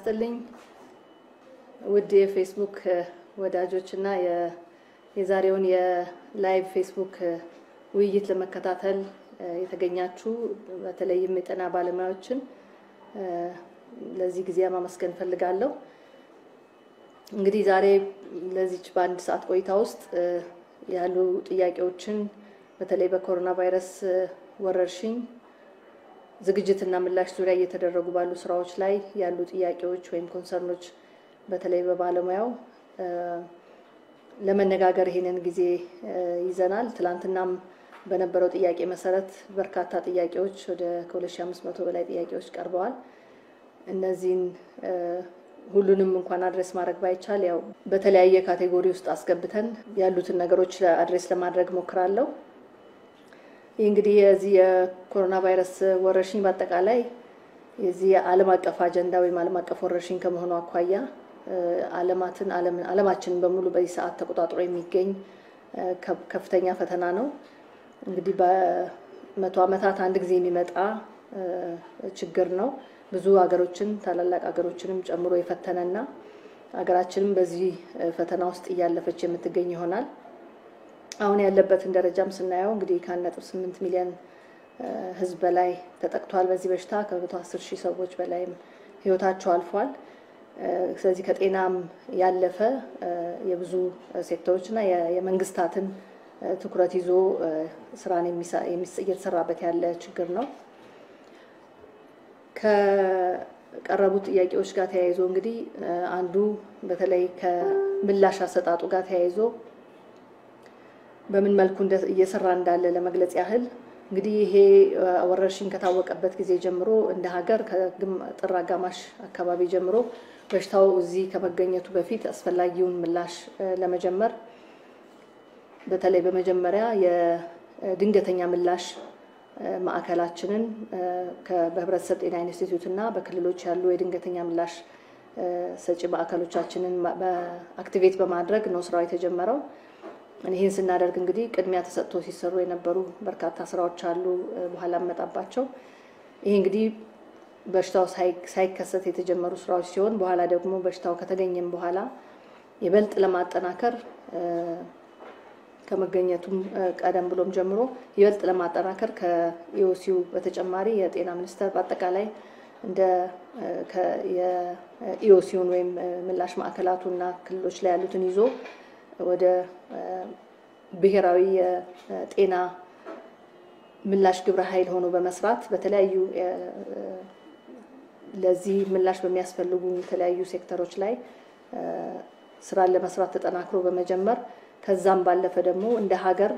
ይስጥልኝ ውድ የፌስቡክ ወዳጆች እና የዛሬውን የላይቭ ፌስቡክ ውይይት ለመከታተል የተገኛችሁ በተለይም የጤና ባለሙያዎችን ለዚህ ጊዜ ማመስገን እፈልጋለሁ። እንግዲህ ዛሬ ለዚች በአንድ ሰዓት ቆይታ ውስጥ ያሉ ጥያቄዎችን በተለይ በኮሮና ቫይረስ ወረርሽኝ ዝግጅትና ምላሽ ዙሪያ እየተደረጉ ባሉ ስራዎች ላይ ያሉ ጥያቄዎች ወይም ኮንሰርኖች በተለይ በባለሙያው ለመነጋገር ይሄንን ጊዜ ይዘናል። ትላንትናም በነበረው ጥያቄ መሰረት በርካታ ጥያቄዎች ወደ ከ2500 በላይ ጥያቄዎች ቀርበዋል። እነዚህን ሁሉንም እንኳን አድሬስ ማድረግ ባይቻል ያው በተለያየ ካቴጎሪ ውስጥ አስገብተን ያሉትን ነገሮች አድሬስ ለማድረግ ሞክራለሁ። ይህ እንግዲህ የዚህ የኮሮና ቫይረስ ወረርሽኝ በአጠቃላይ የዚህ የዓለም አቀፍ አጀንዳ ወይም ዓለም አቀፍ ወረርሽኝ ከመሆኑ አኳያ ዓለማትን ዓለማችንን በሙሉ በዚህ ሰዓት ተቆጣጥሮ የሚገኝ ከፍተኛ ፈተና ነው። እንግዲህ በመቶ ዓመታት አንድ ጊዜ የሚመጣ ችግር ነው። ብዙ ሀገሮችን ታላላቅ ሀገሮችንም ጨምሮ የፈተነና ሀገራችንም በዚህ ፈተና ውስጥ እያለፈች የምትገኝ ይሆናል። አሁን ያለበትን ደረጃም ስናየው እንግዲህ ከአንድ ነጥብ ስምንት ሚሊዮን ሕዝብ በላይ ተጠቅቷል በዚህ በሽታ ከመቶ አስር ሺህ ሰዎች በላይም ሕይወታቸው አልፏል። ስለዚህ ከጤናም ያለፈ የብዙ ሴክተሮችና የመንግስታትን ትኩረት ይዞ ስራን እየተሰራበት ያለ ችግር ነው። ከቀረቡት ጥያቄዎች ጋር ተያይዞ እንግዲህ አንዱ በተለይ ከምላሽ አሰጣጡ ጋር ተያይዞ በምን መልኩ እየሰራ እንዳለ ለመግለጽ ያህል እንግዲህ ይሄ ወረርሽኝ ከታወቀበት ጊዜ ጀምሮ እንደ ሀገር ከጥር አጋማሽ አካባቢ ጀምሮ በሽታው እዚህ ከመገኘቱ በፊት አስፈላጊውን ምላሽ ለመጀመር በተለይ በመጀመሪያ የድንገተኛ ምላሽ ማዕከላችንን በህብረተሰብ ጤና ኢንስቲትዩት እና በክልሎች ያሉ የድንገተኛ ምላሽ ሰጪ ማዕከሎቻችንን አክቲቬት በማድረግ ነው ስራው የተጀመረው። ይህን ስናደርግ እንግዲህ ቅድሚያ ተሰጥቶ ሲሰሩ የነበሩ በርካታ ስራዎች አሉ፣ በኋላ መጣባቸው። ይሄ እንግዲህ በሽታው ሳይከሰት የተጀመሩ ስራዎች ሲሆን በኋላ ደግሞ በሽታው ከተገኘም በኋላ ይበልጥ ለማጠናከር ከመገኘቱም ቀደም ብሎም ጀምሮ ይበልጥ ለማጠናከር ከኢኦሲው በተጨማሪ የጤና ሚኒስቴር በአጠቃላይ እንደ የኢኦሲውን ወይም ምላሽ ማዕከላቱና ክልሎች ላይ ያሉትን ይዞ ወደ ብሔራዊ የጤና ምላሽ ግብረ ኃይል ሆኖ በመስራት በተለያዩ ለዚህ ምላሽ በሚያስፈልጉ የተለያዩ ሴክተሮች ላይ ስራን ለመስራት ተጠናክሮ በመጀመር ከዛም ባለፈ ደግሞ እንደ ሀገር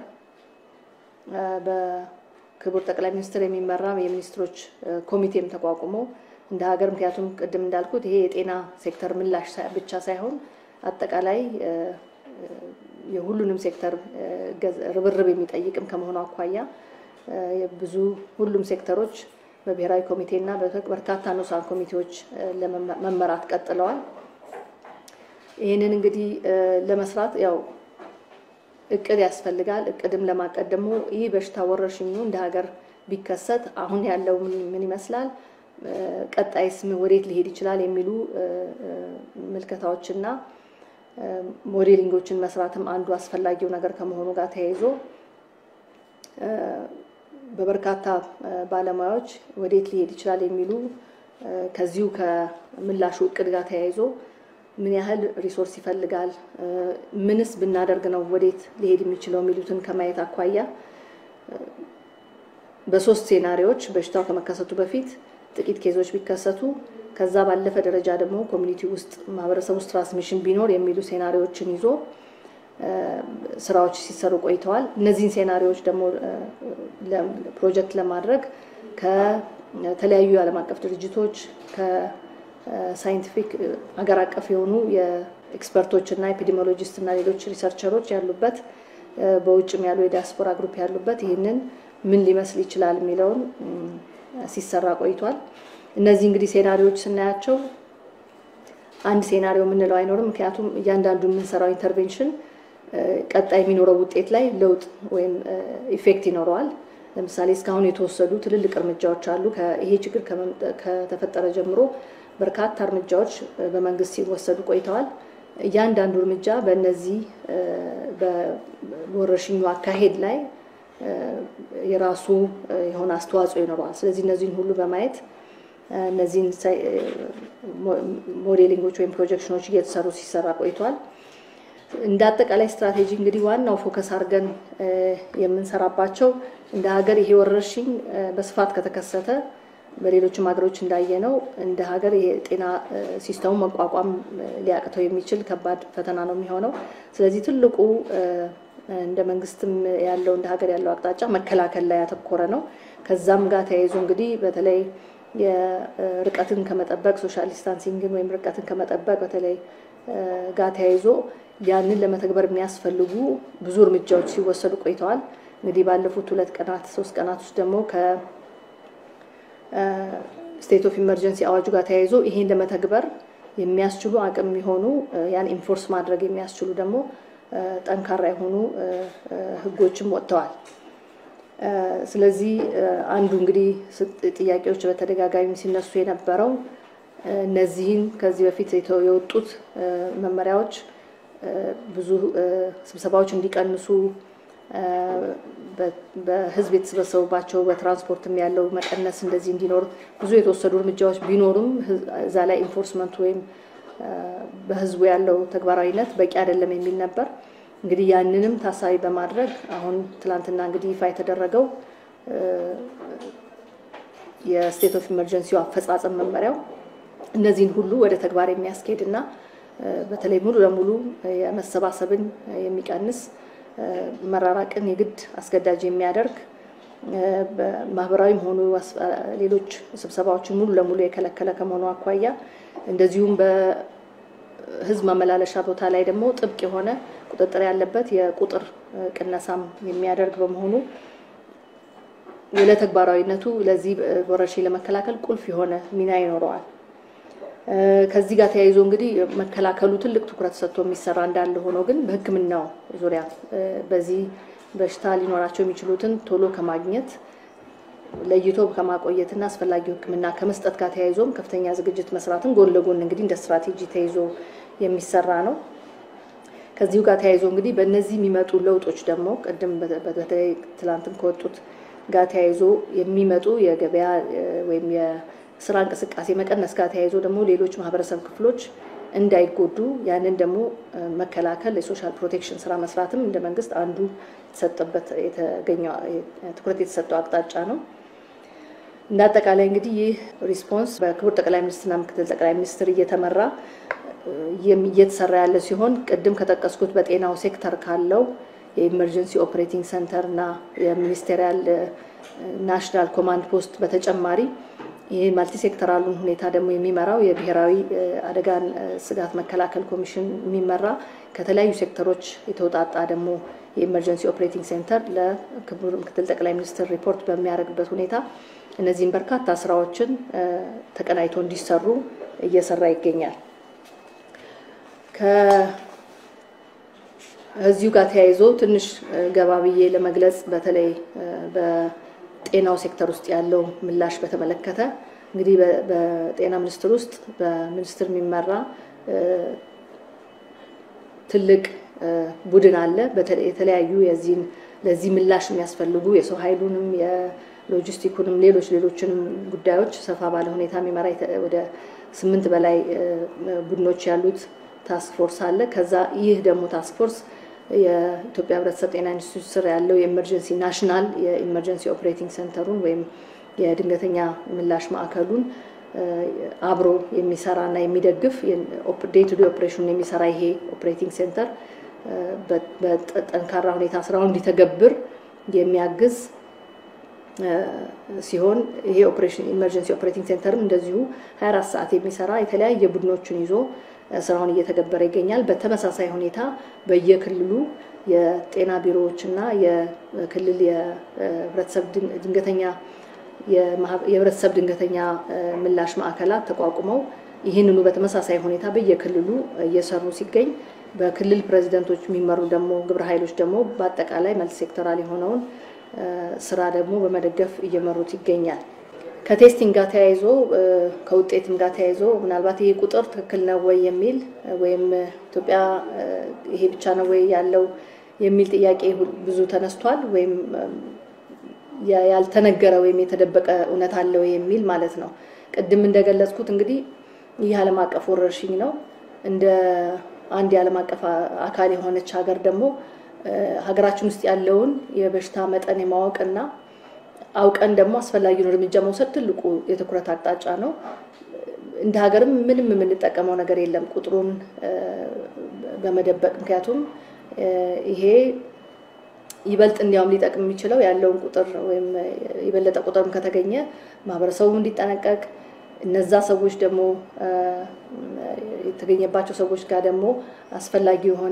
በክቡር ጠቅላይ ሚኒስትር የሚመራ የሚኒስትሮች ኮሚቴም ተቋቁሞ እንደ ሀገር ምክንያቱም ቅድም እንዳልኩት ይሄ የጤና ሴክተር ምላሽ ብቻ ሳይሆን አጠቃላይ የሁሉንም ሴክተር ርብርብ የሚጠይቅም ከመሆኑ አኳያ ብዙ ሁሉም ሴክተሮች በብሔራዊ ኮሚቴና በርካታ ንዑሳን ኮሚቴዎች ለመመራት ቀጥለዋል። ይህንን እንግዲህ ለመስራት ያው እቅድ ያስፈልጋል። እቅድም ለማቀድ ደግሞ ይህ በሽታ ወረርሽኙ እንደ ሀገር ቢከሰት አሁን ያለው ምን ይመስላል፣ ቀጣይስ ወዴት ሊሄድ ይችላል የሚሉ ምልከታዎችና ሞዴሊንጎችን መስራትም አንዱ አስፈላጊው ነገር ከመሆኑ ጋር ተያይዞ በበርካታ ባለሙያዎች ወዴት ሊሄድ ይችላል የሚሉ ከዚሁ ከምላሹ እቅድ ጋር ተያይዞ ምን ያህል ሪሶርስ ይፈልጋል፣ ምንስ ብናደርግ ነው ወዴት ሊሄድ የሚችለው የሚሉትን ከማየት አኳያ በሶስት ሴናሪዎች በሽታው ከመከሰቱ በፊት ጥቂት ኬዞች ቢከሰቱ ከዛ ባለፈ ደረጃ ደግሞ ኮሚኒቲ ውስጥ ማህበረሰብ ውስጥ ትራንስሚሽን ቢኖር የሚሉ ሴናሪዎችን ይዞ ስራዎች ሲሰሩ ቆይተዋል። እነዚህን ሴናሪዎች ደግሞ ፕሮጀክት ለማድረግ ከተለያዩ የዓለም አቀፍ ድርጅቶች ከሳይንቲፊክ ሀገር አቀፍ የሆኑ የኤክስፐርቶች እና ኤፒዲሚዮሎጂስት እና ሌሎች ሪሰርቸሮች ያሉበት በውጭም ያሉ የዲያስፖራ ግሩፕ ያሉበት ይህንን ምን ሊመስል ይችላል የሚለውን ሲሰራ ቆይቷል። እነዚህ እንግዲህ ሴናሪዎች ስናያቸው አንድ ሴናሪዮ የምንለው አይኖርም። ምክንያቱም እያንዳንዱ የምንሰራው ኢንተርቬንሽን ቀጣይ የሚኖረው ውጤት ላይ ለውጥ ወይም ኢፌክት ይኖረዋል። ለምሳሌ እስካሁን የተወሰዱ ትልልቅ እርምጃዎች አሉ። ይሄ ችግር ከተፈጠረ ጀምሮ በርካታ እርምጃዎች በመንግስት ሲወሰዱ ቆይተዋል። እያንዳንዱ እርምጃ በእነዚህ በወረርሽኙ አካሄድ ላይ የራሱ የሆነ አስተዋጽኦ ይኖረዋል። ስለዚህ እነዚህን ሁሉ በማየት እነዚህን ሞዴሊንጎች ወይም ፕሮጀክሽኖች እየተሰሩ ሲሰራ ቆይቷል። እንደ አጠቃላይ ስትራቴጂ እንግዲህ ዋናው ፎከስ አድርገን የምንሰራባቸው እንደ ሀገር ይሄ ወረርሽኝ በስፋት ከተከሰተ በሌሎችም ሀገሮች እንዳየነው እንደ ሀገር የጤና ሲስተሙ መቋቋም ሊያቅተው የሚችል ከባድ ፈተና ነው የሚሆነው። ስለዚህ ትልቁ እንደ መንግስትም ያለው እንደ ሀገር ያለው አቅጣጫ መከላከል ላይ ያተኮረ ነው። ከዛም ጋር ተያይዞ እንግዲህ በተለይ የርቀትን ከመጠበቅ ሶሻል ዲስታንሲንግን ወይም ርቀትን ከመጠበቅ በተለይ ጋር ተያይዞ ያንን ለመተግበር የሚያስፈልጉ ብዙ እርምጃዎች ሲወሰዱ ቆይተዋል። እንግዲህ ባለፉት ሁለት ቀናት ሶስት ቀናት ውስጥ ደግሞ ከስቴት ኦፍ ኢመርጀንሲ አዋጁ ጋር ተያይዞ ይሄን ለመተግበር የሚያስችሉ አቅም የሚሆኑ ያን ኢንፎርስ ማድረግ የሚያስችሉ ደግሞ ጠንካራ የሆኑ ህጎችም ወጥተዋል። ስለዚህ አንዱ እንግዲህ ጥያቄዎች በተደጋጋሚ ሲነሱ የነበረው እነዚህን ከዚህ በፊት የወጡት መመሪያዎች ብዙ ስብሰባዎች እንዲቀንሱ በህዝብ የተሰበሰቡባቸው በትራንስፖርትም ያለው መቀነስ እንደዚህ እንዲኖር ብዙ የተወሰዱ እርምጃዎች ቢኖሩም እዛ ላይ ኢንፎርስመንቱ ወይም በህዝቡ ያለው ተግባራዊነት በቂ አይደለም የሚል ነበር። እንግዲህ ያንንም ታሳቢ በማድረግ አሁን ትላንትና እንግዲህ ይፋ የተደረገው የስቴት ኦፍ ኢመርጀንሲው አፈጻጸም መመሪያው እነዚህን ሁሉ ወደ ተግባር የሚያስኬድ እና በተለይ ሙሉ ለሙሉ የመሰባሰብን የሚቀንስ መራራቅን የግድ አስገዳጅ የሚያደርግ ማህበራዊም ሆኑ ሌሎች ስብሰባዎችን ሙሉ ለሙሉ የከለከለ ከመሆኑ አኳያ እንደዚሁም በህዝብ ማመላለሻ ቦታ ላይ ደግሞ ጥብቅ የሆነ ቁጥጥር ያለበት የቁጥር ቅነሳም የሚያደርግ በመሆኑ ለተግባራዊነቱ ለዚህ ወረርሽኝ ለመከላከል ቁልፍ የሆነ ሚና ይኖረዋል። ከዚህ ጋር ተያይዞ እንግዲህ መከላከሉ ትልቅ ትኩረት ሰጥቶ የሚሰራ እንዳለ ሆኖ ግን በሕክምናው ዙሪያ በዚህ በሽታ ሊኖራቸው የሚችሉትን ቶሎ ከማግኘት ለይቶ ከማቆየትና አስፈላጊው ሕክምና ከመስጠት ጋር ተያይዞም ከፍተኛ ዝግጅት መስራትን ጎን ለጎን እንግዲህ እንደ ስትራቴጂ ተይዞ የሚሰራ ነው። ከዚሁ ጋር ተያይዞ እንግዲህ በእነዚህ የሚመጡ ለውጦች ደግሞ ቅድም በተለይ ትላንትም ከወጡት ጋር ተያይዞ የሚመጡ የገበያ ወይም የስራ እንቅስቃሴ መቀነስ ጋር ተያይዞ ደግሞ ሌሎች ማህበረሰብ ክፍሎች እንዳይጎዱ ያንን ደግሞ መከላከል የሶሻል ፕሮቴክሽን ስራ መስራትም እንደ መንግስት አንዱ የተሰጠበት የተገኘው ትኩረት የተሰጠው አቅጣጫ ነው። እንደ አጠቃላይ እንግዲህ ይህ ሪስፖንስ በክቡር ጠቅላይ ሚኒስትርና ምክትል ጠቅላይ ሚኒስትር እየተመራ እየተሰራ ያለ ሲሆን ቅድም ከጠቀስኩት በጤናው ሴክተር ካለው የኢመርጀንሲ ኦፕሬቲንግ ሰንተር እና የሚኒስቴሪያል ናሽናል ኮማንድ ፖስት በተጨማሪ ይህ ማልቲ ሴክተራሉን ሁኔታ ደግሞ የሚመራው የብሔራዊ አደጋን ስጋት መከላከል ኮሚሽን የሚመራ ከተለያዩ ሴክተሮች የተውጣጣ ደግሞ የኢመርጀንሲ ኦፕሬቲንግ ሴንተር ለክቡር ምክትል ጠቅላይ ሚኒስትር ሪፖርት በሚያደርግበት ሁኔታ እነዚህም በርካታ ስራዎችን ተቀናይቶ እንዲሰሩ እየሰራ ይገኛል። ከዚሁ ጋር ተያይዞ ትንሽ ገባ ብዬ ለመግለጽ በተለይ በጤናው ሴክተር ውስጥ ያለው ምላሽ በተመለከተ እንግዲህ በጤና ሚኒስቴር ውስጥ በሚኒስትር የሚመራ ትልቅ ቡድን አለ። የተለያዩ የዚህን ለዚህ ምላሽ የሚያስፈልጉ የሰው ኃይሉንም የሎጂስቲኩንም ሌሎች ሌሎችንም ጉዳዮች ሰፋ ባለ ሁኔታ የሚመራ ወደ ስምንት በላይ ቡድኖች ያሉት ታስክ ፎርስ አለ። ከዛ ይህ ደግሞ ታስክ ፎርስ የኢትዮጵያ ሕብረተሰብ ጤና ኢንስቲትዩት ስር ያለው የኤመርጀንሲ ናሽናል የኢመርጀንሲ ኦፕሬቲንግ ሴንተሩን ወይም የድንገተኛ ምላሽ ማዕከሉን አብሮ የሚሰራ እና የሚደግፍ ዴይ ቱ ዴይ ኦፕሬሽኑን የሚሰራ ይሄ ኦፕሬቲንግ ሴንተር በጠንካራ ሁኔታ ስራውን እንዲተገብር የሚያግዝ ሲሆን ይሄ ኢመርጀንሲ ኦፕሬቲንግ ሴንተርም እንደዚሁ 24 ሰዓት የሚሰራ የተለያየ ቡድኖችን ይዞ ስራውን እየተገበረ ይገኛል። በተመሳሳይ ሁኔታ በየክልሉ የጤና ቢሮዎች እና የክልል የህብረተሰብ ድንገተኛ የህብረተሰብ ድንገተኛ ምላሽ ማዕከላት ተቋቁመው ይህንኑ በተመሳሳይ ሁኔታ በየክልሉ እየሰሩ ሲገኝ በክልል ፕሬዚደንቶች የሚመሩ ደግሞ ግብረ ኃይሎች ደግሞ በአጠቃላይ መልቲ ሴክተራል የሆነውን ስራ ደግሞ በመደገፍ እየመሩት ይገኛል። ከቴስቲንግ ጋር ተያይዞ ከውጤትም ጋር ተያይዞ ምናልባት ይሄ ቁጥር ትክክል ነው ወይ የሚል ወይም ኢትዮጵያ ይሄ ብቻ ነው ወይ ያለው የሚል ጥያቄ ብዙ ተነስቷል። ወይም ያልተነገረ ወይም የተደበቀ እውነት አለ ወይ የሚል ማለት ነው። ቅድም እንደገለጽኩት እንግዲህ ይህ ዓለም አቀፍ ወረርሽኝ ነው። እንደ አንድ የዓለም አቀፍ አካል የሆነች ሀገር ደግሞ ሀገራችን ውስጥ ያለውን የበሽታ መጠን የማወቅና አውቀን ደግሞ አስፈላጊውን እርምጃ መውሰድ ትልቁ የትኩረት አቅጣጫ ነው። እንደ ሀገርም ምንም የምንጠቀመው ነገር የለም ቁጥሩን በመደበቅ ምክንያቱም ይሄ ይበልጥ እንዲያውም ሊጠቅም የሚችለው ያለውን ቁጥር ወይም የበለጠ ቁጥርም ከተገኘ ማህበረሰቡ እንዲጠነቀቅ እነዛ ሰዎች ደግሞ የተገኘባቸው ሰዎች ጋር ደግሞ አስፈላጊ የሆነ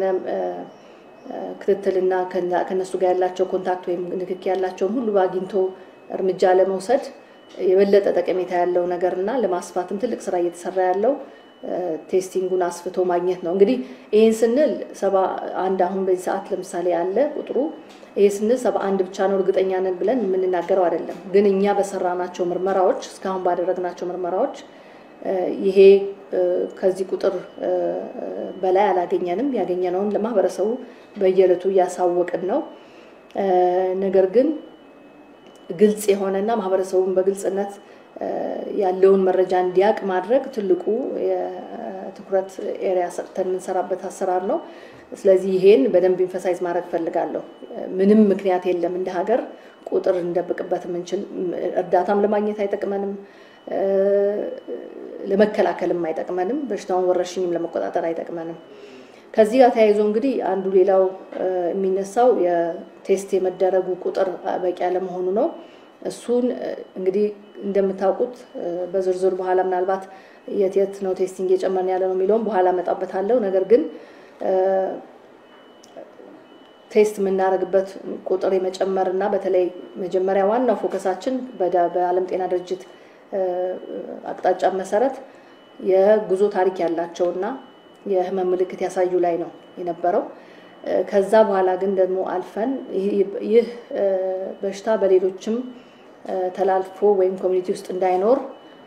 ክትትልና ከነሱ ጋር ያላቸው ኮንታክት ወይም ንክኪ ያላቸውን ሁሉ አግኝቶ እርምጃ ለመውሰድ የበለጠ ጠቀሜታ ያለው ነገር እና ለማስፋትም ትልቅ ስራ እየተሰራ ያለው ቴስቲንጉን አስፍቶ ማግኘት ነው። እንግዲህ ይህን ስንል ሰባ አንድ አሁን በዚህ ሰዓት ለምሳሌ አለ ቁጥሩ ይህ ስንል ሰባ አንድ ብቻ ነው እርግጠኛ ነን ብለን የምንናገረው አይደለም። ግን እኛ በሰራናቸው ምርመራዎች እስካሁን ባደረግናቸው ምርመራዎች ይሄ ከዚህ ቁጥር በላይ አላገኘንም። ያገኘነውን ለማህበረሰቡ በየዕለቱ እያሳወቅን ነው። ነገር ግን ግልጽ የሆነና ማህበረሰቡን በግልጽነት ያለውን መረጃ እንዲያውቅ ማድረግ ትልቁ የትኩረት ኤሪያ ሰጥተን የምንሰራበት አሰራር ነው። ስለዚህ ይሄን በደንብ ኢንፈሳይዝ ማድረግ ፈልጋለሁ። ምንም ምክንያት የለም እንደ ሀገር ቁጥር እንደብቅበት የምንችል እርዳታም ለማግኘት አይጠቅመንም፣ ለመከላከልም አይጠቅመንም፣ በሽታውን ወረርሽኝም ለመቆጣጠር አይጠቅመንም። ከዚህ ጋር ተያይዞ እንግዲህ አንዱ ሌላው የሚነሳው የቴስት የመደረጉ ቁጥር በቂ አለመሆኑ ነው። እሱን እንግዲህ እንደምታውቁት በዝርዝር በኋላ ምናልባት የት የት ነው ቴስቲንግ እየጨመርን ያለ ነው የሚለውም በኋላ እመጣበታለሁ። ነገር ግን ቴስት የምናደርግበት ቁጥር የመጨመር እና በተለይ መጀመሪያ ዋናው ፎከሳችን በዓለም ጤና ድርጅት አቅጣጫ መሰረት የጉዞ ታሪክ ያላቸውና የህመም ምልክት ያሳዩ ላይ ነው የነበረው። ከዛ በኋላ ግን ደግሞ አልፈን ይህ በሽታ በሌሎችም ተላልፎ ወይም ኮሚኒቲ ውስጥ እንዳይኖር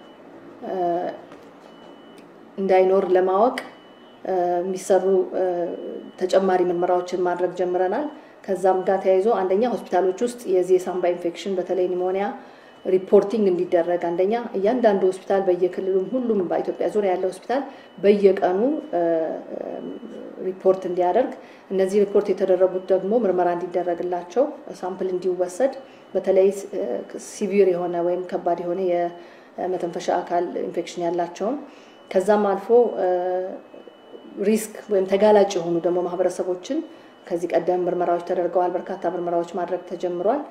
እንዳይኖር ለማወቅ የሚሰሩ ተጨማሪ ምርመራዎችን ማድረግ ጀምረናል። ከዛም ጋር ተያይዞ አንደኛ ሆስፒታሎች ውስጥ የዚህ የሳምባ ኢንፌክሽን በተለይ ኒሞኒያ ሪፖርቲንግ እንዲደረግ አንደኛ እያንዳንዱ ሆስፒታል በየክልሉም ሁሉም በኢትዮጵያ ዙሪያ ያለ ሆስፒታል በየቀኑ ሪፖርት እንዲያደርግ እነዚህ ሪፖርት የተደረጉት ደግሞ ምርመራ እንዲደረግላቸው ሳምፕል እንዲወሰድ በተለይ ሲቪር የሆነ ወይም ከባድ የሆነ የመተንፈሻ አካል ኢንፌክሽን ያላቸውን ከዛም አልፎ ሪስክ ወይም ተጋላጭ የሆኑ ደግሞ ማህበረሰቦችን ከዚህ ቀደም ምርመራዎች ተደርገዋል። በርካታ ምርመራዎች ማድረግ ተጀምሯል።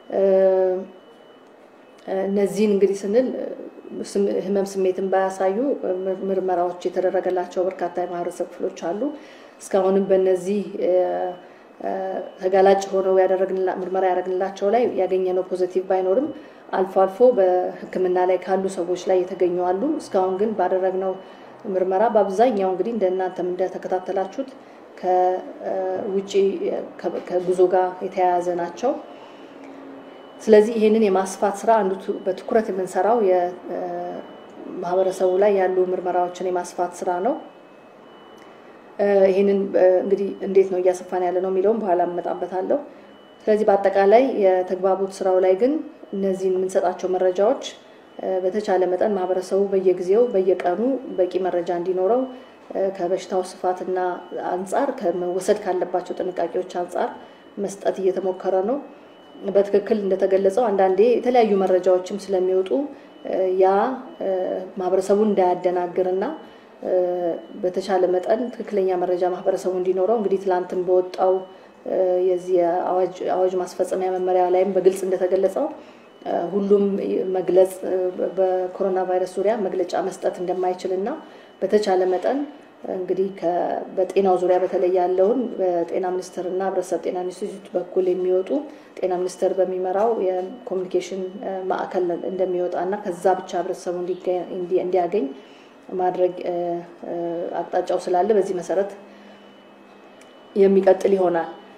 እነዚህን እንግዲህ ስንል ህመም ስሜትን ባያሳዩ ምርመራዎች የተደረገላቸው በርካታ የማህበረሰብ ክፍሎች አሉ። እስካሁንም በእነዚህ ተጋላጭ ሆነው ምርመራ ያደረግንላቸው ላይ ያገኘነው ፖዘቲቭ ባይኖርም አልፎ አልፎ በሕክምና ላይ ካሉ ሰዎች ላይ የተገኙ አሉ። እስካሁን ግን ባደረግነው ምርመራ በአብዛኛው እንግዲህ እንደ እናንተም እንደተከታተላችሁት ከውጭ ከጉዞ ጋር የተያያዘ ናቸው። ስለዚህ ይህንን የማስፋት ስራ አንዱ በትኩረት የምንሰራው የማህበረሰቡ ላይ ያሉ ምርመራዎችን የማስፋት ስራ ነው። ይህንን እንግዲህ እንዴት ነው እያሰፋን ያለ ነው የሚለውም በኋላ እመጣበታለሁ። ስለዚህ በአጠቃላይ የተግባቦት ስራው ላይ ግን እነዚህን የምንሰጣቸው መረጃዎች በተቻለ መጠን ማህበረሰቡ በየጊዜው በየቀኑ በቂ መረጃ እንዲኖረው ከበሽታው ስፋትና አንጻር ከመወሰድ ካለባቸው ጥንቃቄዎች አንጻር መስጠት እየተሞከረ ነው። በትክክል እንደተገለጸው አንዳንዴ የተለያዩ መረጃዎችም ስለሚወጡ ያ ማህበረሰቡን እንዳያደናግርና በተቻለ መጠን ትክክለኛ መረጃ ማህበረሰቡ እንዲኖረው እንግዲህ ትላንትን በወጣው የዚህ አዋጅ ማስፈጸሚያ መመሪያ ላይም በግልጽ እንደተገለጸው ሁሉም መግለጽ በኮሮና ቫይረስ ዙሪያ መግለጫ መስጠት እንደማይችል እና በተቻለ መጠን እንግዲህ በጤናው ዙሪያ በተለይ ያለውን በጤና ሚኒስቴር እና ህብረተሰብ ጤና ኢንስቲትዩት በኩል የሚወጡ ጤና ሚኒስቴር በሚመራው የኮሚኒኬሽን ማዕከል እንደሚወጣ እና ከዛ ብቻ ህብረተሰቡ እንዲያገኝ ማድረግ አቅጣጫው ስላለ በዚህ መሰረት የሚቀጥል ይሆናል።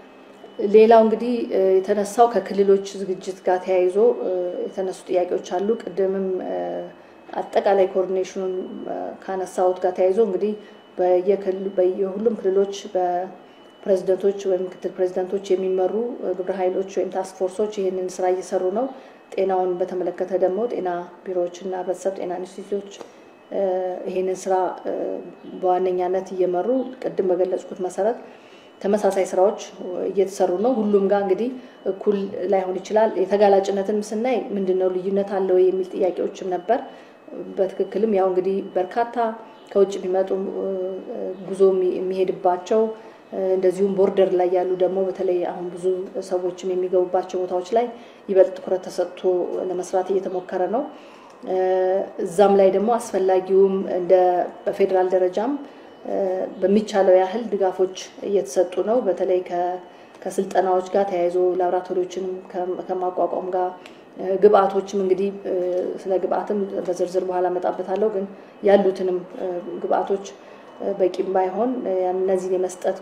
ሌላው እንግዲህ የተነሳው ከክልሎች ዝግጅት ጋር ተያይዞ የተነሱ ጥያቄዎች አሉ። ቅድምም አጠቃላይ ኮኦርዲኔሽኑን ካነሳሁት ጋር ተያይዞ እንግዲህ በየሁሉም ክልሎች በፕሬዚደንቶች ወይም ምክትል ፕሬዚደንቶች የሚመሩ ግብረ ኃይሎች ወይም ታስክ ፎርሶች ይህንን ስራ እየሰሩ ነው። ጤናውን በተመለከተ ደግሞ ጤና ቢሮዎች እና ህብረተሰብ ጤና ኢንስቲትዩቶች ይህንን ስራ በዋነኛነት እየመሩ ቅድም በገለጽኩት መሰረት ተመሳሳይ ስራዎች እየተሰሩ ነው። ሁሉም ጋር እንግዲህ እኩል ላይሆን ይችላል። የተጋላጭነትን ስናይ ምንድን ነው ልዩነት አለው የሚል ጥያቄዎችም ነበር። በትክክልም ያው እንግዲህ በርካታ ከውጭ የሚመጡ ጉዞ የሚሄድባቸው እንደዚሁም ቦርደር ላይ ያሉ ደግሞ በተለይ አሁን ብዙ ሰዎችም የሚገቡባቸው ቦታዎች ላይ ይበልጥ ትኩረት ተሰጥቶ ለመስራት እየተሞከረ ነው። እዛም ላይ ደግሞ አስፈላጊውም እንደ በፌዴራል ደረጃም በሚቻለው ያህል ድጋፎች እየተሰጡ ነው። በተለይ ከስልጠናዎች ጋር ተያይዞ ላቦራቶሪዎችንም ከማቋቋም ጋር ግብአቶችም እንግዲህ ስለ ግብአትም በዝርዝር በኋላ እመጣበታለሁ። ግን ያሉትንም ግብአቶች በቂም ባይሆን እነዚህን የመስጠት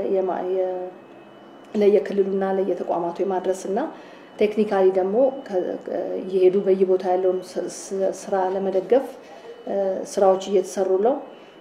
ለየክልሉና ለየተቋማቱ የማድረስ እና ቴክኒካሊ ደግሞ እየሄዱ በየቦታ ያለውን ስራ ለመደገፍ ስራዎች እየተሰሩ ነው።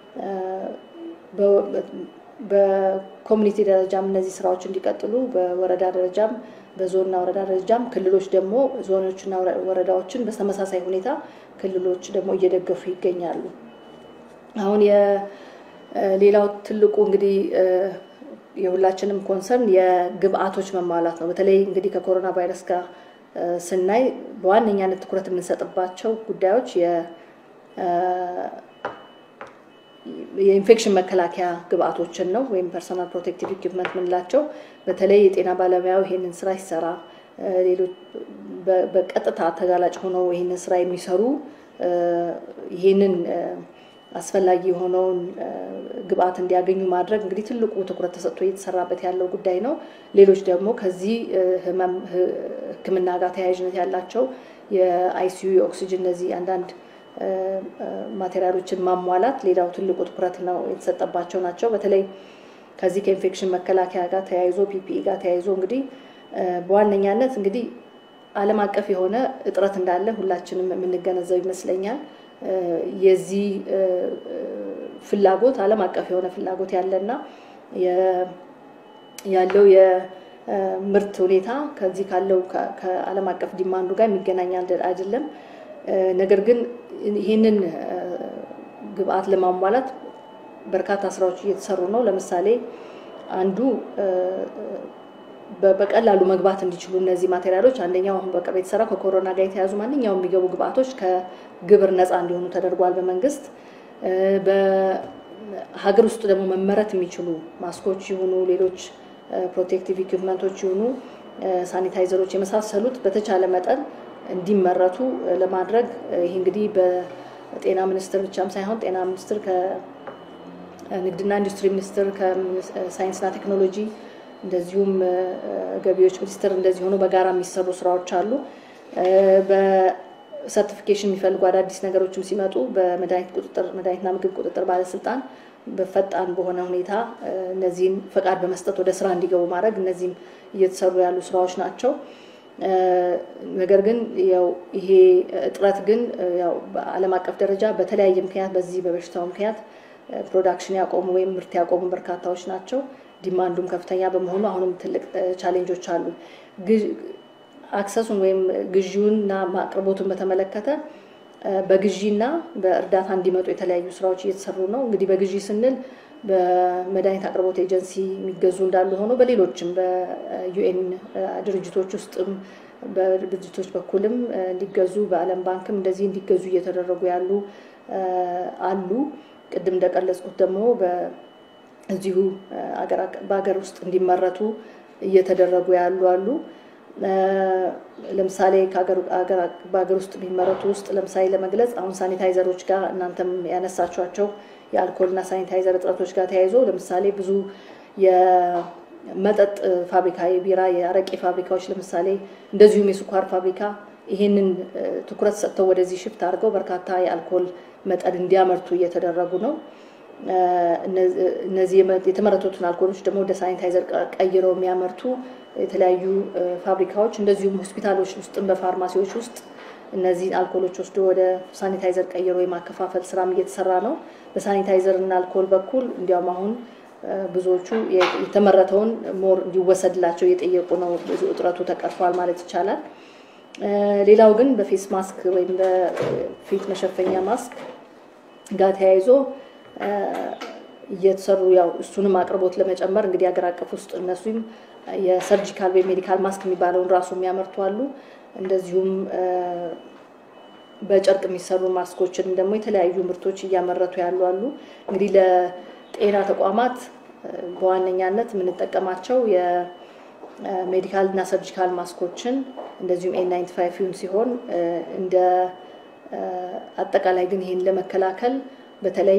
በኮሚኒቲ ደረጃም እነዚህ ስራዎች እንዲቀጥሉ በወረዳ ደረጃም በዞንና ወረዳ ደረጃም ክልሎች ደግሞ ዞኖችና ወረዳዎችን በተመሳሳይ ሁኔታ ክልሎች ደግሞ እየደገፉ ይገኛሉ። አሁን የሌላው ትልቁ እንግዲህ የሁላችንም ኮንሰርን የግብአቶች መሟላት ነው። በተለይ እንግዲህ ከኮሮና ቫይረስ ጋር ስናይ በዋነኛነት ትኩረት የምንሰጥባቸው ጉዳዮች የኢንፌክሽን መከላከያ ግብአቶችን ነው ወይም ፐርሶናል ፕሮቴክቲቭ ኢኩፕመንት የምንላቸው በተለይ የጤና ባለሙያው ይሄንን ስራ ይሰራ ሌሎች በቀጥታ ተጋላጭ ሆነው ይህንን ስራ የሚሰሩ ይህንን አስፈላጊ የሆነውን ግብአት እንዲያገኙ ማድረግ እንግዲህ ትልቁ ትኩረት ተሰጥቶ እየተሰራበት ያለው ጉዳይ ነው። ሌሎች ደግሞ ከዚህ ህመም ሕክምና ጋር ተያያዥነት ያላቸው የአይሲዩ የኦክሲጅን እነዚህ አንዳንድ ማቴሪያሎችን ማሟላት ሌላው ትልቁ ትኩረት ነው የተሰጠባቸው ናቸው። በተለይ ከዚህ ከኢንፌክሽን መከላከያ ጋር ተያይዞ ፒፒኢ ጋር ተያይዞ እንግዲህ በዋነኛነት እንግዲህ ዓለም አቀፍ የሆነ እጥረት እንዳለ ሁላችንም የምንገነዘብ ይመስለኛል። የዚህ ፍላጎት ዓለም አቀፍ የሆነ ፍላጎት ያለና ያለው የምርት ሁኔታ ከዚህ ካለው ከዓለም አቀፍ ዲማንዱ ጋር የሚገናኝ አይደለም። ነገር ግን ይህንን ግብአት ለማሟላት በርካታ ስራዎች እየተሰሩ ነው። ለምሳሌ አንዱ በቀላሉ መግባት እንዲችሉ እነዚህ ማቴሪያሎች አንደኛው አሁን በቅርብ የተሰራው ከኮሮና ጋር የተያዙ ማንኛውም የሚገቡ ግብአቶች ከግብር ነፃ እንዲሆኑ ተደርጓል በመንግስት። በሀገር ውስጥ ደግሞ መመረት የሚችሉ ማስኮች ይሁኑ ሌሎች ፕሮቴክቲቭ ኢኩፕመንቶች ይሁኑ ሳኒታይዘሮች የመሳሰሉት በተቻለ መጠን እንዲመረቱ ለማድረግ ይህ እንግዲህ በጤና ሚኒስቴር ብቻም ሳይሆን ጤና ሚኒስቴር ከንግድና ኢንዱስትሪ ሚኒስቴር ከሳይንስና ቴክኖሎጂ እንደዚሁም ገቢዎች ሚኒስቴር እንደዚህ ሆኖ በጋራ የሚሰሩ ስራዎች አሉ። በሰርቲፊኬሽን የሚፈልጉ አዳዲስ ነገሮችም ሲመጡ በመድኃኒት ቁጥጥር መድኃኒትና ምግብ ቁጥጥር ባለስልጣን በፈጣን በሆነ ሁኔታ እነዚህን ፈቃድ በመስጠት ወደ ስራ እንዲገቡ ማድረግ እነዚህም እየተሰሩ ያሉ ስራዎች ናቸው። ነገር ግን ያው ይሄ እጥረት ግን ያው በዓለም አቀፍ ደረጃ በተለያየ ምክንያት በዚህ በበሽታው ምክንያት ፕሮዳክሽን ያቆሙ ወይም ምርት ያቆሙ በርካታዎች ናቸው። ዲማንዱም ከፍተኛ በመሆኑ አሁንም ትልቅ ቻሌንጆች አሉ። አክሰሱን ወይም ግዢውንና አቅርቦቱን በተመለከተ በግዢና በእርዳታ እንዲመጡ የተለያዩ ስራዎች እየተሰሩ ነው። እንግዲህ በግዢ ስንል በመድኃኒት አቅርቦት ኤጀንሲ የሚገዙ እንዳሉ ሆኖ በሌሎችም በዩኤን ድርጅቶች ውስጥም በድርጅቶች በኩልም እንዲገዙ በዓለም ባንክም እንደዚህ እንዲገዙ እየተደረጉ ያሉ አሉ። ቅድም እንደቀለጽኩት ደግሞ እዚሁ በሀገር ውስጥ እንዲመረቱ እየተደረጉ ያሉ አሉ። ለምሳሌ በሀገር ውስጥ የሚመረቱ ውስጥ ለምሳሌ ለመግለጽ አሁን ሳኒታይዘሮች ጋር እናንተም ያነሳችኋቸው የአልኮልና ሳኒታይዘር እጥረቶች ጋር ተያይዞ ለምሳሌ ብዙ የመጠጥ ፋብሪካ፣ የቢራ፣ የአረቄ ፋብሪካዎች ለምሳሌ እንደዚሁም የስኳር ፋብሪካ ይህንን ትኩረት ሰጥተው ወደዚህ ሽፍት አድርገው በርካታ የአልኮል መጠን እንዲያመርቱ እየተደረጉ ነው። እነዚህ የተመረቱትን አልኮሎች ደግሞ ወደ ሳኒታይዘር ቀይረው የሚያመርቱ የተለያዩ ፋብሪካዎች እንደዚሁም ሆስፒታሎች ውስጥም በፋርማሲዎች ውስጥ እነዚህን አልኮሎች ወስዶ ወደ ሳኒታይዘር ቀይሮ የማከፋፈል ስራም እየተሰራ ነው። በሳኒታይዘር እና አልኮል በኩል እንዲያውም አሁን ብዙዎቹ የተመረተውን ሞር እንዲወሰድላቸው እየጠየቁ ነው። ብዙ እጥረቱ ተቀርፏል ማለት ይቻላል። ሌላው ግን በፌስ ማስክ ወይም በፊት መሸፈኛ ማስክ ጋር ተያይዞ እየተሰሩ ያው እሱንም አቅርቦት ለመጨመር እንግዲህ ሀገር አቀፍ ውስጥ እነሱም የሰርጂካል ወይም ሜዲካል ማስክ የሚባለውን ራሱ የሚያመርቱ አሉ። እንደዚሁም በጨርቅ የሚሰሩ ማስኮችን ደግሞ የተለያዩ ምርቶች እያመረቱ ያሉ አሉ። እንግዲህ ለጤና ተቋማት በዋነኛነት የምንጠቀማቸው የሜዲካል እና ሰርጂካል ማስኮችን እንደዚሁም ኤን ናይንቲ ፋይቭን ሲሆን እንደ አጠቃላይ ግን ይህን ለመከላከል በተለይ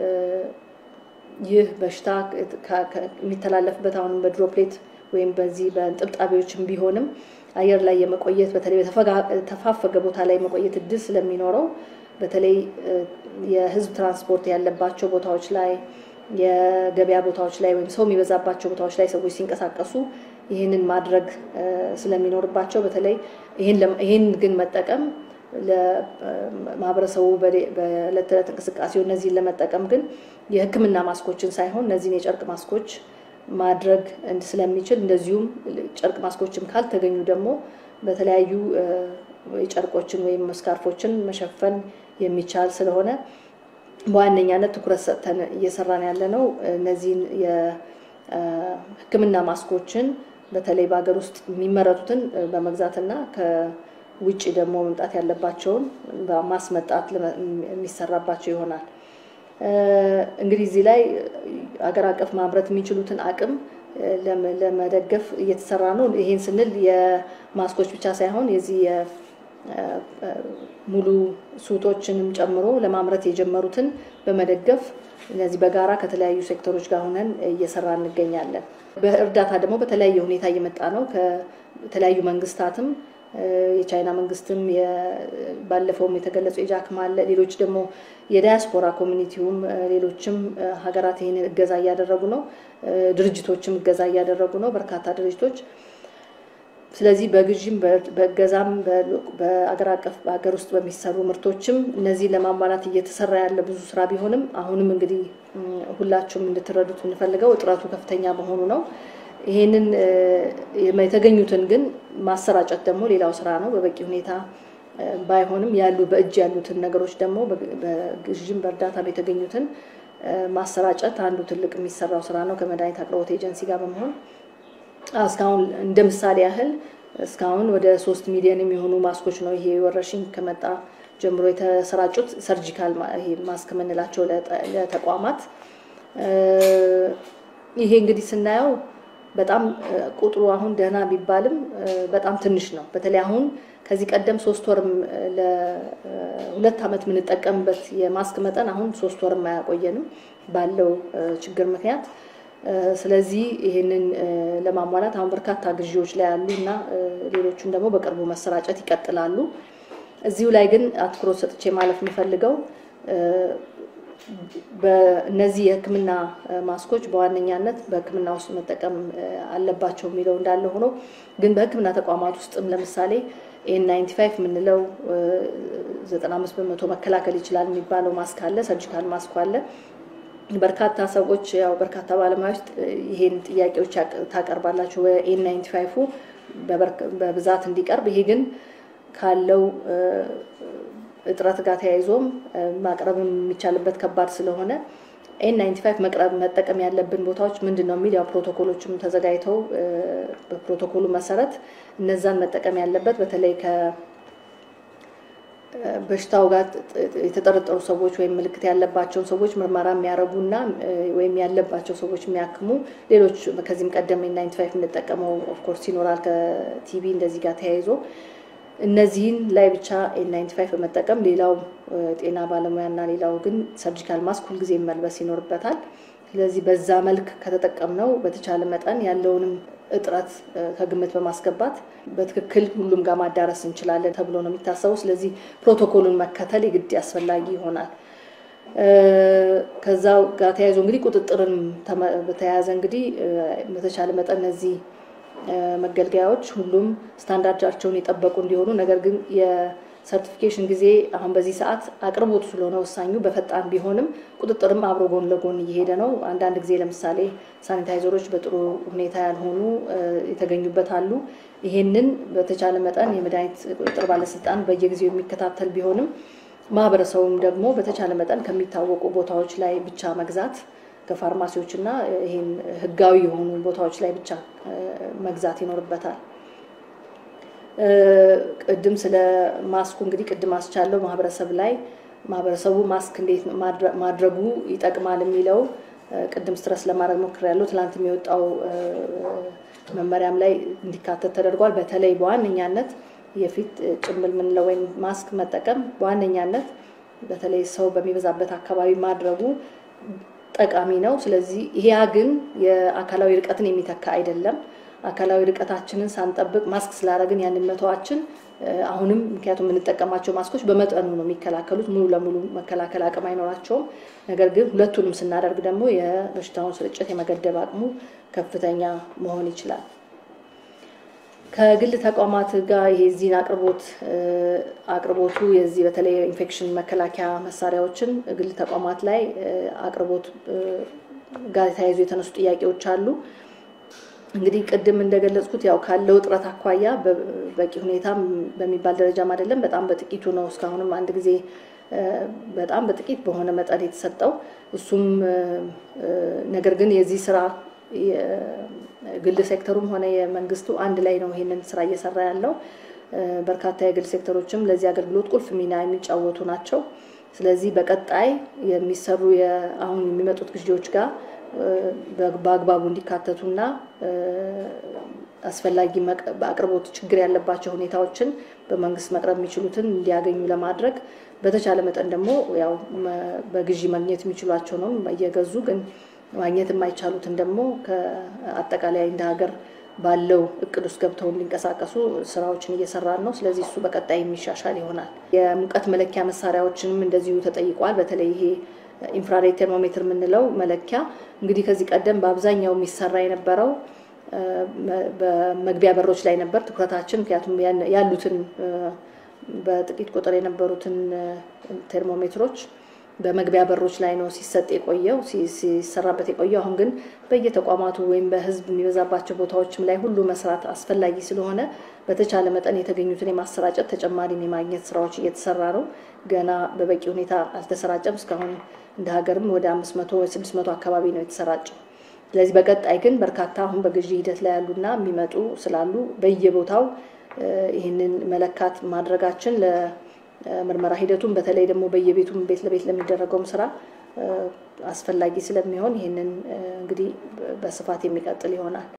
ይህ በሽታ የሚተላለፍበት አሁንም በድሮፕሌት ወይም በዚህ በጥብጣቢዎችም ቢሆንም አየር ላይ የመቆየት በተለይ በተፋፈገ ቦታ ላይ የመቆየት እድል ስለሚኖረው በተለይ የሕዝብ ትራንስፖርት ያለባቸው ቦታዎች ላይ የገበያ ቦታዎች ላይ ወይም ሰው የሚበዛባቸው ቦታዎች ላይ ሰዎች ሲንቀሳቀሱ ይህንን ማድረግ ስለሚኖርባቸው በተለይ ይህን ግን መጠቀም ለማህበረሰቡ በዕለት ተዕለት እንቅስቃሴው እነዚህን ለመጠቀም ግን የሕክምና ማስኮችን ሳይሆን እነዚህን የጨርቅ ማስኮች ማድረግ ስለሚችል እንደዚሁም ጨርቅ ማስኮችም ካልተገኙ ደግሞ በተለያዩ ጨርቆችን ወይም ስካርፎችን መሸፈን የሚቻል ስለሆነ በዋነኛነት ትኩረት ሰጥተን እየሰራን ያለ ነው። እነዚህን የሕክምና ማስኮችን በተለይ በሀገር ውስጥ የሚመረቱትን በመግዛትና ከውጭ ደግሞ መምጣት ያለባቸውን በማስመጣት የሚሰራባቸው ይሆናል። እንግዲህ እዚህ ላይ ሀገር አቀፍ ማምረት የሚችሉትን አቅም ለመደገፍ እየተሰራ ነው። ይሄን ስንል የማስኮች ብቻ ሳይሆን የዚህ ሙሉ ሱቶችንም ጨምሮ ለማምረት የጀመሩትን በመደገፍ እነዚህ በጋራ ከተለያዩ ሴክተሮች ጋር ሆነን እየሰራ እንገኛለን። በእርዳታ ደግሞ በተለያየ ሁኔታ እየመጣ ነው። ከተለያዩ መንግስታትም የቻይና መንግስትም ባለፈውም የተገለጸው የጃክማ አለ። ሌሎች ደግሞ የዳያስፖራ ኮሚኒቲውም ሌሎችም ሀገራት ይህንን እገዛ እያደረጉ ነው። ድርጅቶችም እገዛ እያደረጉ ነው፣ በርካታ ድርጅቶች። ስለዚህ በግዥም በእገዛም በአገር አቀፍ በሀገር ውስጥ በሚሰሩ ምርቶችም እነዚህን ለማሟላት እየተሰራ ያለ ብዙ ስራ ቢሆንም አሁንም እንግዲህ ሁላችሁም እንድትረዱት የምንፈልገው እጥረቱ ከፍተኛ መሆኑ ነው። ይሄንን የተገኙትን ግን ማሰራጨት ደግሞ ሌላው ስራ ነው። በበቂ ሁኔታ ባይሆንም ያሉ በእጅ ያሉትን ነገሮች ደግሞ በግዥም በእርዳታም የተገኙትን ማሰራጨት አንዱ ትልቅ የሚሰራው ስራ ነው ከመድኃኒት አቅርቦት ኤጀንሲ ጋር በመሆን እስካሁን እንደ ምሳሌ ያህል እስካሁን ወደ ሶስት ሚሊዮን የሚሆኑ ማስኮች ነው ይሄ ወረርሽኝ ከመጣ ጀምሮ የተሰራጩት ሰርጂካል ማስክ የምንላቸው ለተቋማት። ይሄ እንግዲህ ስናየው በጣም ቁጥሩ አሁን ደህና ቢባልም በጣም ትንሽ ነው። በተለይ አሁን ከዚህ ቀደም ሶስት ወርም ለሁለት ዓመት የምንጠቀምበት የማስክ መጠን አሁን ሶስት ወርም አያቆየንም ባለው ችግር ምክንያት። ስለዚህ ይህንን ለማሟላት አሁን በርካታ ግዢዎች ላይ ያሉ እና ሌሎቹን ደግሞ በቅርቡ መሰራጨት ይቀጥላሉ። እዚሁ ላይ ግን አትኩሮት ሰጥቼ ማለፍ የምፈልገው በእነዚህ የሕክምና ማስኮች በዋነኛነት በሕክምና ውስጥ መጠቀም አለባቸው የሚለው እንዳለ ሆኖ ግን በሕክምና ተቋማት ውስጥም ለምሳሌ ኤን ናይንቲ ፋይቭ የምንለው ዘጠና አምስት በመቶ መከላከል ይችላል የሚባለው ማስክ አለ፣ ሰርጂካል ማስኩ አለ። በርካታ ሰዎች ያው በርካታ ባለሙያዎች ይሄን ጥያቄዎች ታቀርባላችሁ በኤን ናይንቲ ፋይቭ በብዛት እንዲቀርብ ይሄ ግን ካለው እጥረት ጋር ተያይዞም ማቅረብ የሚቻልበት ከባድ ስለሆነ ኤን ናይንቲ ፋይቭ መቅረብ መጠቀም ያለብን ቦታዎች ምንድን ነው የሚል ያው ፕሮቶኮሎችም ተዘጋጅተው በፕሮቶኮሉ መሰረት እነዛን መጠቀም ያለበት በተለይ ከበሽታው ጋር የተጠረጠሩ ሰዎች ወይም ምልክት ያለባቸውን ሰዎች ምርመራ የሚያደርጉና ወይም ያለባቸው ሰዎች የሚያክሙ ሌሎች ከዚህም ቀደም ኤን ናይንቲ ፋይቭ የምንጠቀመው ኦፍኮርስ ይኖራል ከቲቪ እንደዚህ ጋር ተያይዞ እነዚህን ላይ ብቻ ኤን ናይንቲ ፋይቭ በመጠቀም ሌላው ጤና ባለሙያና ሌላው ግን ሰርጂካል ማስክ ሁልጊዜ መልበስ ይኖርበታል። ስለዚህ በዛ መልክ ከተጠቀምነው በተቻለ መጠን ያለውንም እጥረት ከግምት በማስገባት በትክክል ሁሉም ጋር ማዳረስ እንችላለን ተብሎ ነው የሚታሰበው። ስለዚህ ፕሮቶኮሉን መከተል የግድ አስፈላጊ ይሆናል። ከዛ ጋር ተያይዞ እንግዲህ ቁጥጥርን በተያያዘ እንግዲህ በተቻለ መጠን እነዚህ መገልገያዎች ሁሉም ስታንዳርዳቸውን የጠበቁ እንዲሆኑ ነገር ግን የሰርቲፊኬሽን ጊዜ አሁን በዚህ ሰዓት አቅርቦቱ ስለሆነ ወሳኙ በፈጣን ቢሆንም ቁጥጥርም አብሮ ጎን ለጎን እየሄደ ነው። አንዳንድ ጊዜ ለምሳሌ ሳኒታይዘሮች በጥሩ ሁኔታ ያልሆኑ የተገኙበት አሉ። ይሄንን በተቻለ መጠን የመድኃኒት ቁጥጥር ባለስልጣን በየጊዜው የሚከታተል ቢሆንም ማህበረሰቡም ደግሞ በተቻለ መጠን ከሚታወቁ ቦታዎች ላይ ብቻ መግዛት ከፋርማሲዎች እና ይህን ህጋዊ የሆኑ ቦታዎች ላይ ብቻ መግዛት ይኖርበታል። ቅድም ስለ ማስኩ እንግዲህ ቅድም አስቻለው ማህበረሰብ ላይ ማህበረሰቡ ማስክ እንዴት ማድረጉ ይጠቅማል የሚለው ቅድም ስትረስ ለማድረግ ሞክሬያለሁ። ትላንት የሚወጣው መመሪያም ላይ እንዲካተት ተደርጓል። በተለይ በዋነኛነት የፊት ጭንብል የምንለው ወይም ማስክ መጠቀም በዋነኛነት በተለይ ሰው በሚበዛበት አካባቢ ማድረጉ ጠቃሚ ነው። ስለዚህ ይሄ ግን የአካላዊ ርቀትን የሚተካ አይደለም። አካላዊ ርቀታችንን ሳንጠብቅ ማስክ ስላደረግን ያንን መተዋችን አሁንም ምክንያቱም የምንጠቀማቸው ማስኮች በመጠኑ ነው የሚከላከሉት፣ ሙሉ ለሙሉ መከላከል አቅም አይኖራቸውም። ነገር ግን ሁለቱንም ስናደርግ ደግሞ የበሽታውን ስርጭት የመገደብ አቅሙ ከፍተኛ መሆን ይችላል። ከግል ተቋማት ጋር ይሄ ዚህን አቅርቦት አቅርቦቱ የዚህ በተለይ ኢንፌክሽን መከላከያ መሳሪያዎችን ግል ተቋማት ላይ አቅርቦት ጋር ተያይዞ የተነሱ ጥያቄዎች አሉ። እንግዲህ ቅድም እንደገለጽኩት ያው ካለው እጥረት አኳያ በቂ ሁኔታ በሚባል ደረጃም አይደለም፣ በጣም በጥቂቱ ነው። እስካሁንም አንድ ጊዜ በጣም በጥቂት በሆነ መጠን የተሰጠው እሱም ነገር ግን የዚህ ስራ ግል ሴክተሩም ሆነ የመንግስቱ አንድ ላይ ነው ይሄንን ስራ እየሰራ ያለው። በርካታ የግል ሴክተሮችም ለዚህ አገልግሎት ቁልፍ ሚና የሚጫወቱ ናቸው። ስለዚህ በቀጣይ የሚሰሩ አሁን የሚመጡት ግዢዎች ጋር በአግባቡ እንዲካተቱና አስፈላጊ በአቅርቦት ችግር ያለባቸው ሁኔታዎችን በመንግስት መቅረብ የሚችሉትን እንዲያገኙ ለማድረግ በተቻለ መጠን ደግሞ ያው በግዢ ማግኘት የሚችሏቸው ነው እየገዙ ግን ማግኘት የማይቻሉትን ደግሞ ከአጠቃላይ እንደ ሀገር ባለው እቅድ ውስጥ ገብተው እንዲንቀሳቀሱ ስራዎችን እየሰራን ነው። ስለዚህ እሱ በቀጣይ የሚሻሻል ይሆናል። የሙቀት መለኪያ መሳሪያዎችንም እንደዚሁ ተጠይቋል። በተለይ ይሄ ኢንፍራሬድ ቴርሞሜትር የምንለው መለኪያ እንግዲህ ከዚህ ቀደም በአብዛኛው የሚሰራ የነበረው በመግቢያ በሮች ላይ ነበር ትኩረታችን። ምክንያቱም ያሉትን በጥቂት ቁጥር የነበሩትን ቴርሞሜትሮች በመግቢያ በሮች ላይ ነው ሲሰጥ የቆየው ሲሰራበት የቆየው። አሁን ግን በየተቋማቱ ወይም በሕዝብ የሚበዛባቸው ቦታዎችም ላይ ሁሉ መስራት አስፈላጊ ስለሆነ በተቻለ መጠን የተገኙትን የማሰራጨት ተጨማሪም የማግኘት ስራዎች እየተሰራ ነው። ገና በበቂ ሁኔታ አልተሰራጨም። እስካሁን እንደ ሀገርም ወደ አምስት መቶ ስድስት መቶ አካባቢ ነው የተሰራጨው። ስለዚህ በቀጣይ ግን በርካታ አሁን በግዢ ሂደት ላይ ያሉና የሚመጡ ስላሉ በየቦታው ይህንን መለካት ማድረጋችን ምርመራ ሂደቱን በተለይ ደግሞ በየቤቱም ቤት ለቤት ለሚደረገውም ስራ አስፈላጊ ስለሚሆን ይህንን እንግዲህ በስፋት የሚቀጥል ይሆናል።